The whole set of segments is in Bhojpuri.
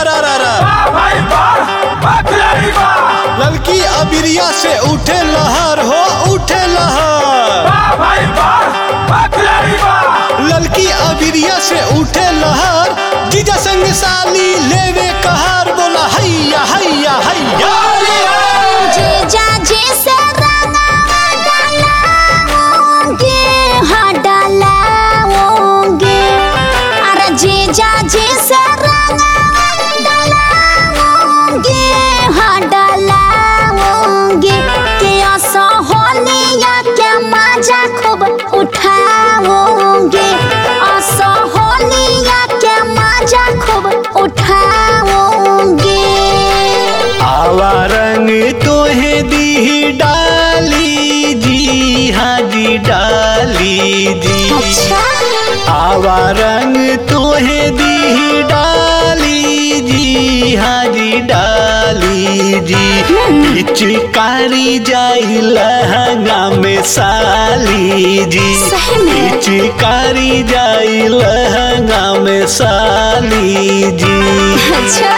रा रा रा भाई बार बकरी बार ललकी अबिरिया से उठे लहर हो उठे लहर भाई बार बकरी बार ललकी अबिरिया से उठे लहर जीजा संग साली लेवे कहर बोला हैया हैया हैया जीजा जी से रंगावा डलाओगे हाँ डलाओगे अरे जीजा जी से रंगावा डलाओगे हाँ डलाओगे के असहोलिया के मजा खूब उठाओगे असहोलिया के मजा खूब उठाओगे आवा रंग तोहे दी डाली जी हाँ जी डाली जी अच्छा आवा रंग तोहे दी डाली जी हाँ जी डाली जी पिचकारी जाई लहंगा में साली जी सही में? पिचकारी जाई लहंगा में साली जी अच्छा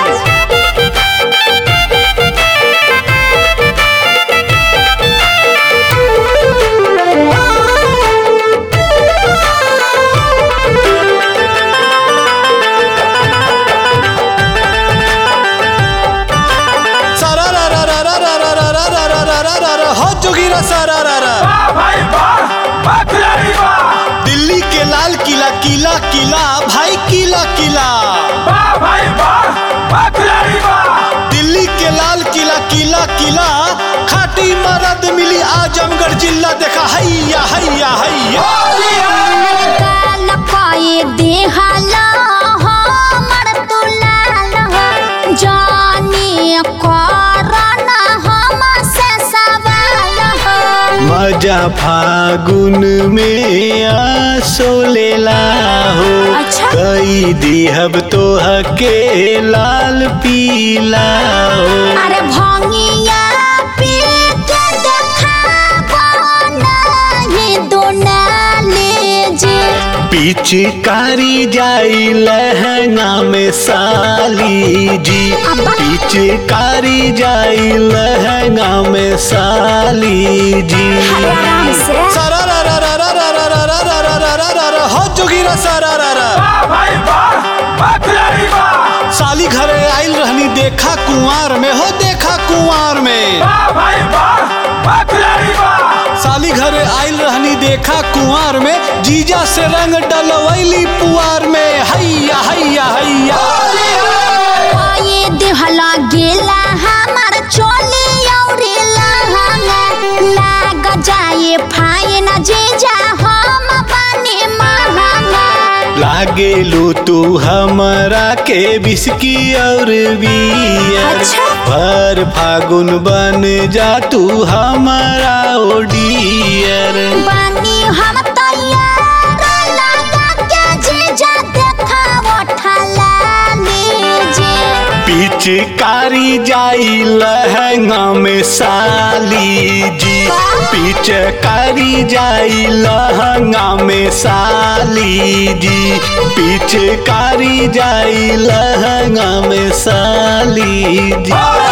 सारा रा रा रा रा रा रा रा रा रा रा रा रा रा हो जोगिरा सारा रा रा भाई बार बकरी बार दिल्ली के लाल किला किला किला भाई किला किला भाई बार बकरी बार दिल्ली के लाल किला किला किला खाटी मरद मिली आजमगढ़ जिला देखा हैया हैया हैया काल पाए देहाला हमर दुलाल हो जाने करन हम से सवाल हो मजा फागुन में आसो लेला हो अच्छा। कई दिहब तो हके लाल पीला हो अरे भंगिया पी के देखाबो नहीं दोनाले जे पिचकारी जाई लहंगा में साली जी अब्बा। पिचकारी जाई लहंगा में साली जी आराम से सारा रा रा रा रा रा रा रा रा रा रा रा रा रा हो जोगिरा सारा रा रा भाई बार बकरी बार साली घरे आइल रहनी देखा कुंवार में हो देखा कुंवार में भाई बार बकरी बार साली घरे आइल रहनी देखा कुंवार में जीजा से रंग डलवैली पुआर में हैया हैया हैया ये देहला गेला हमार चोली औरे लहंगा लाग जाए फाइन जीजा हम बने महंगा लागेलू तू हमरा के बिस्की और बियर अच्छा। भर फागुन बन जा तू हमारा ओडियर बनी हम तैयार लगा के जीजा देखा उठला लीजिए पिचकारी जाई लहंगा में साली जी पिचकारी जाई लहंगा में साली जी पिचकारी जाई लहंगा में साली जी